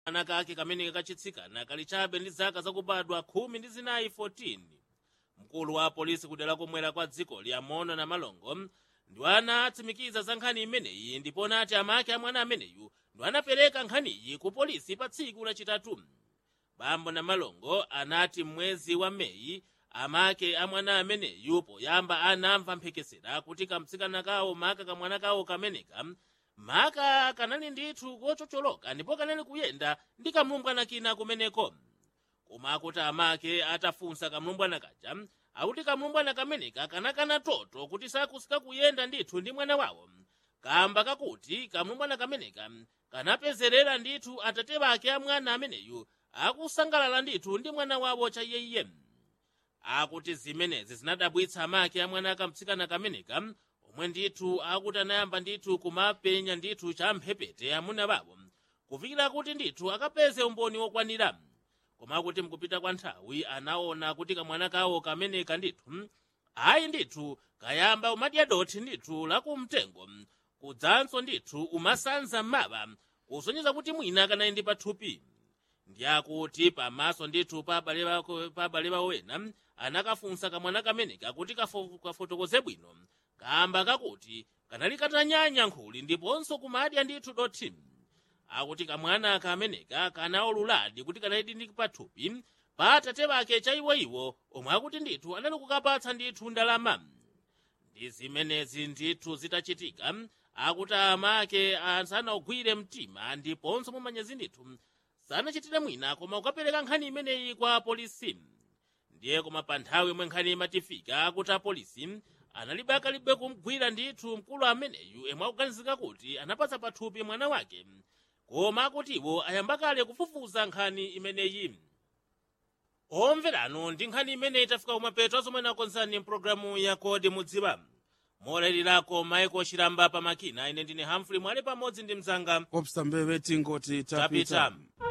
kamwana kake kamene kachitsikana kali chabe ndi zaka zakubadwa khumi ndi zinayi 14 mkulu wa polisi kudera komwera kwa dziko liyamono na malongo ndi ana atsimikiza za nkhani imeneyi ndipo nati amake a mwana ameneyu ndi anapereka nkhaniyi ku polisi pa tsiku lachitatu bambo na malongo anati mwezi wa meyi amake a mwana ameneyu poyamba anamva mphekesera kuti kamtsikana kawo maka kamwana kawo kameneka maka kanali ndithu kochocholoka ndipo kanali kuyenda ndi kamlumbwana kina kumeneko koma akuti amake atafunsa kamlumbwana kaja akuti kamlumbwana kameneka kanakana toto kuti sakusika kuyenda ndithu ndi mwana wawo kamba kakuti kamlumbwana kameneka kanapezerera ndithu atate bake a mwana ameneyu akusangalala ndithu ndi mwana wawo chaiyeyiye akuti zimenezi zinadabwitsa amake a mwana akamtsikana kameneka omwe ndithu akuti anayamba ndithu kumapenya ndithu cha mphepete amuna bawo kufikira kuti ndithu akapeze umboni wokwanira koma kuti mkupita kwa nthawi anaona kuti kamwana kawo kameneka ndithu ayi ndithu kayamba umadya dothi ndithu lakumtengo kudzanso ndithu umasanza m'maba kusonyeza kuti mwina kanali ndi pathupi ndi akuti pamaso ndithu pa abale bawo ena anakafunsa kamwana kameneka kuti kafo- kafotokoze bwino kamba kakuti kanali katanyanya nkhuli ndiponso kumadya ndithu dothi akuti kamwana kameneka kanaululadi kuti kanali ndi pathupi pa atate bake cha iwoiwo omwe akuti ndithu anali kukapatsa ndithu ndalama ndi zimenezi ndithu zitachitika akuti amake sanagwire mtima ndiponso mumanyazi ndithu sanachitire mwina koma kukapereka nkhani imeneyi kwa polisi ndiye koma pa nthawi yomwe nkhani imatifika akuti apolisi analibe akalibe kumgwira ndithu mkulu ameneyu emwe akuganizika kuti anapatsa pathupi mwana wake koma akutiwo ayamba kale kufufuza nkhani imeneyi omverano ndi nkhani imeneyi tafika kumapeto azomwe nakonzani mpulogalamu ya kodi mudziwa molalirako maiko chilamba pamakina ine ndine hamfrey mwale pamodzi ndi mzanga kopsa mbeve tingoti tapita tapita